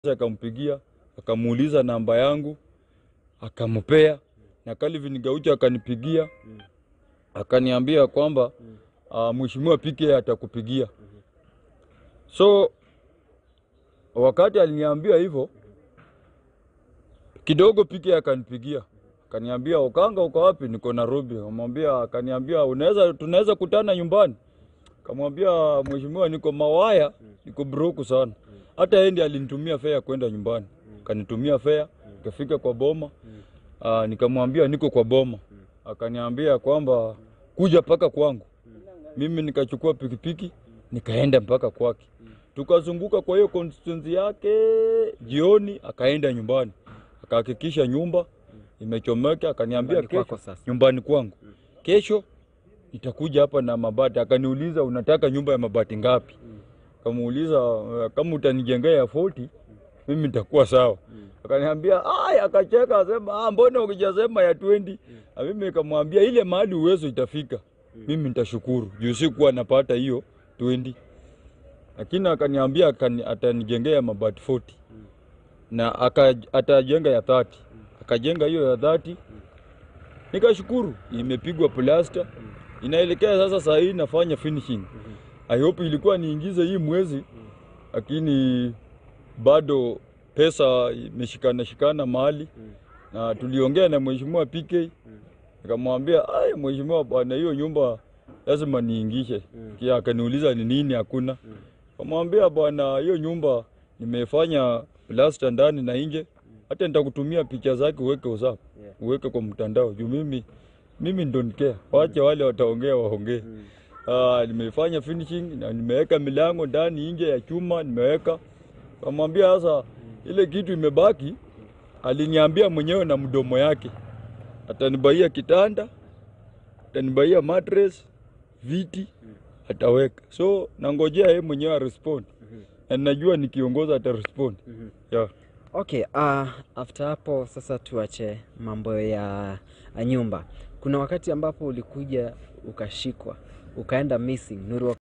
akampigia akamuuliza namba yangu akampea, na Calvin Gaucho akanipigia akaniambia kwamba uh, mheshimiwa PK atakupigia. So wakati aliniambia hivyo kidogo, PK akanipigia akaniambia, Okanga uko wapi? Niko Nairobi. Akamwambia, akaniambia unaweza, tunaweza kutana nyumbani. Kamwambia mheshimiwa, niko Mawaya, niko broke sana. Hata yeye ndiye alinitumia fare kwenda nyumbani, akanitumia fare, nikafika kwa boma. Aa, nikamwambia niko kwa boma, akaniambia kwamba kuja mpaka kwangu. Mimi nikachukua pikipiki nikaenda mpaka kwake, tukazunguka kwa hiyo constituency yake. Jioni akaenda nyumbani, akahakikisha nyumba imechomeka, akaniambia Nyumbani kesho kwako sasa. nyumbani kwangu kesho nitakuja hapa na mabati. Akaniuliza unataka nyumba ya mabati ngapi? Kamuuliza uh, kama utanijengea ya 40 mimi nitakuwa sawa. Akaniambia aya, akacheka asema ah, mbona ukijasema ya 20? Na mimi nikamwambia ile mahali uwezo itafika mimi nitashukuru juu sikuwa napata hiyo 20, lakini akaniambia akani, atanijengea mabati 40 na aka, atajenga ya 30 akajenga hiyo ya 30 nikashukuru, imepigwa plasta, inaelekea sasa. Saa hii nafanya finishing. I hope ilikuwa niingize hii mwezi, lakini bado pesa imeshikana shikana mahali, na tuliongea na mheshimiwa PK nikamwambia, ai mheshimiwa bwana, hiyo nyumba lazima niingishe. Kia akaniuliza ni nini, hakuna. Kamwambia bwana, hiyo nyumba nimefanya plasta ndani na nje, hata nitakutumia picha zake uweke WhatsApp, uweke kwa mtandao juu mimi mimi ndo nikea, wache wale wataongea waongee. Ah, nimefanya finishing na nimeweka milango ndani nje ya chuma nimeweka. Kamwambia sasa ile kitu imebaki, aliniambia mwenyewe na mdomo yake atanibaia kitanda, atanibaia mattress, viti ataweka. So nangojea yeye mwenyewe arespond, na najua nikiongoza atarespond. Yeah. Okay, uh, after hapo sasa tuache mambo ya ya nyumba. Kuna wakati ambapo ulikuja ukashikwa ukaenda missing Nuru